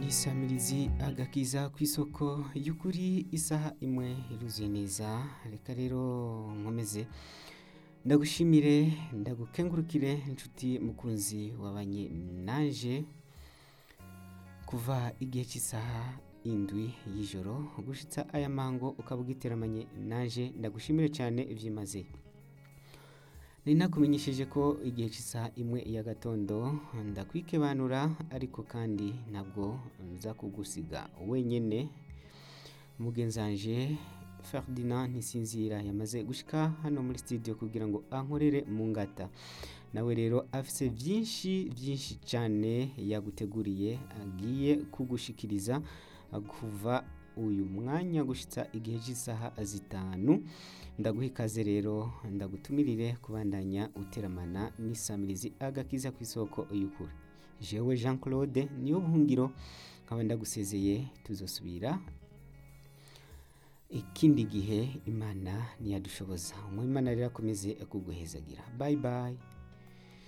isamirizi agakiza ku isoko y'ukuri isaha imwe iruzuye neza reka rero nkomeze ndagushimire ndagukengurukire inshuti mukunzi wabanye naje kuva igihe cy'isaha indwi y'ijoro gushitsa aya mango ukaba ugiteramanye naje ndagushimire cyane byimaze nari nakumenyesheje ko igihe cy'isaha imwe ya gatondo ndakwikebanura ariko kandi ntabwo nza kugusiga wenyine mugenzanje Ferdinand ntisinzira yamaze gushika hano muri studio kugira ngo ankorere mu ngata nawe rero afise byinshi byinshi cyane yaguteguriye agiye kugushikiriza kuva uyu mwanya gushitsa igihe cy'isaha zitanu ndaguha ikaze rero ndagutumirire kubandanya uteramana n'isamirizi agakiza ku isoko y'ukuri jewe jean claude niyo buhungiro nkaba ndagusezeye tuzosubira ikindi gihe imana ntiyadushoboza umwimana rero akomeze kuguhezagira bayi bayi